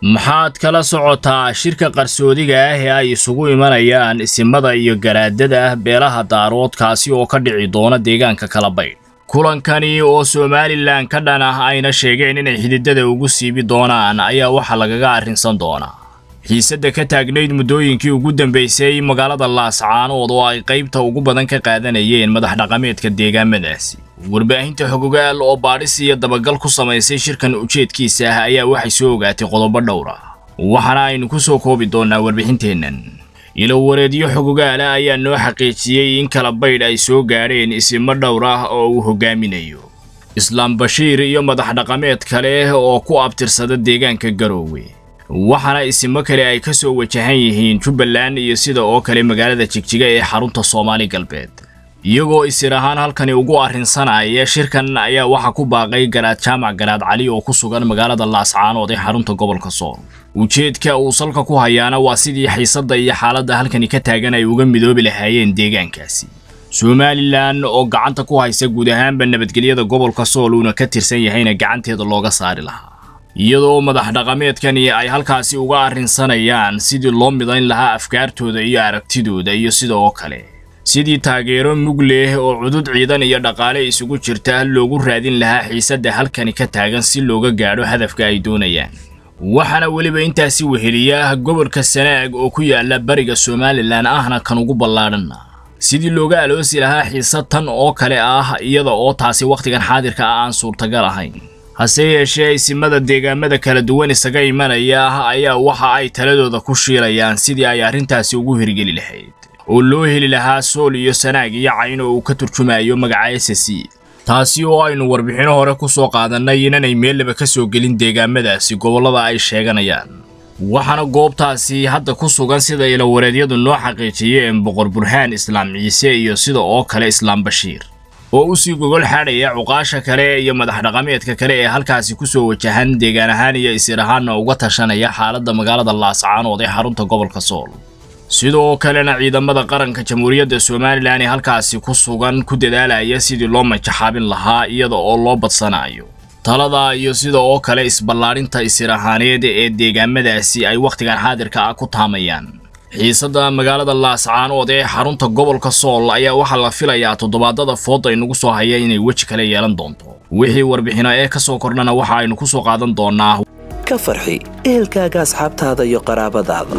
maxaad kala socotaa shirka qarsoodiga ah ee ay isugu imanayaan isimada iyo garaadada beelaha daaroodkaasi oo ka dhici doona deegaanka kalabaydh kulankani oo somalilan ka dhan ah ayna sheegeen inay xididada ugu siibi doonaan ayaa waxaa lagaga arrinsan doonaa xiisadda ka taagnayd muddooyinkii ugu dambaysay magaalada laascaanood oo ay qaybta ugu badan ka qaadanayeen madax dhaqameedka deegaamadaasi warbaahinta xogogaal oo baadhis iyo dabagal ku samaysay shirkan ujeedkiisa ah ayaa waxay soo ogaatay qodobo dhowr ah waxaana aynu ku soo koobi doonnaa warbixinteennan ilowareedyo xogogaala ayaa noo xaqiijiyey in kala baydh ay soo gaadheen isimo dhowr ah oo uu hogaaminayo islaam bashiir iyo madax dhaqameed kale oo ku abtirsada deegaanka garoowe waxaana isimo kale ay ka soo wajahan yihiin jubbaland iyo sida oo kale magaalada jigjiga ee xarunta soomaali galbeed iyagoo isir ahaan halkani ugu arrinsanaya shirkan ayaa waxaa ku baaqay garaad jaamac garaad cali oo ku sugan magaalada laascaanood ee xarunta gobolka sool ujeedka uu salka ku hayaana waa sidii xiisadda iyo xaaladda halkani ka taagan ay uga midoobi lahaayeen deegaankaasi somalilan oo gacanta ku haysa guud ahaanba nabadgelyada gobolka sool uuna ka tirsan yahayna gacanteeda looga saari lahaa iyadoo madax dhaqameedkani ay halkaasi uga arrinsanayaan sidii loo midayn lahaa afkaartooda iyo aragtidooda iyo sida oo kale sidii taageero mug leh oo cudud ciidan iyo dhaqaale isugu jirta loogu raadin lahaa xiisadda halkani ka taagan si looga gaadho hadafka ay doonayaan waxaana weliba intaasi weheliya gobolka sanaag oo ku yaala bariga somalilan ahna kan ugu ballaadhanna sidii looga aloosi lahaa xiisad tan oo kale ah iyada oo taasi wakhtigan xaadirka ah aan suurtagal ahayn hase yeeshee isimada deegaamada kala duwan isaga imanaya ayaa waxa ay taladooda ku shiilayaan sidii ay arrintaasi ugu hirgeli lahayd oo loo heli lahaa sool iyo sanaag iyo cayn oo uu ka turjumayo magaca s c taasi oo aynu warbixino hore ku soo qaadannay inanay meellaba ka soo gelin deegaamadaasi gobollada ay sheeganayaan waxaana goobtaasi hadda ku sugan sida ilawareedyadu noo xaqiijiyeen boqor burhaan islaam ciise iyo sida oo kale islaam bashiir oo u sii gogol xaadhaya cuqaasha kale iyo madax dhaqameedka kale ee halkaasi ku soo wajahan deegaan ahaan iyo isir ahaanna uga tashanaya xaaladda magaalada laascaanood ee xarunta gobolka sool sidoo kalena ciidamada qaranka jamhuuriyadda somalilan ee halkaasi ku sugan ku dadaalaya sidii loo majaxaabin lahaa iyada oo loo badsanayo talada iyo sida oo kale isballaarinta isir ahaaneed ee deegaamadaasi ay wakhtigan xaadirka ah ku taamayaan xiisadda magaalada laascaanood ee xarunta gobolka sool ayaa waxaa la filayaa toddobaadada fooda inagu soo haya inay weji kale yeelan doonto wixii warbixino ee ka soo kordhana waxa aynu ku soo qaadan doonaa ka farxi ehelkaaga asxaabtaada iyo qaraabadaada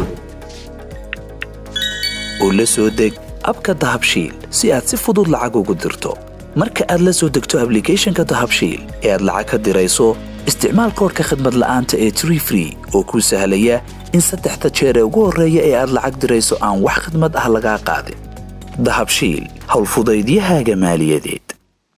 oo la soo deg abka dahabshiil si aad si fudud lacag ugu dirto marka aad la soo degto ablicathonka dahabshiil ee aad lacag ka dirayso isticmaal koorka khadmad la'aanta ee tree free oo kuu sahlaya in saddexda jeer ee ugu horreeya ee aad lacag dirayso aan wax khadmad ah lagaa qaadin dahabshiil howlfudaydiyahaaga maaliyadeed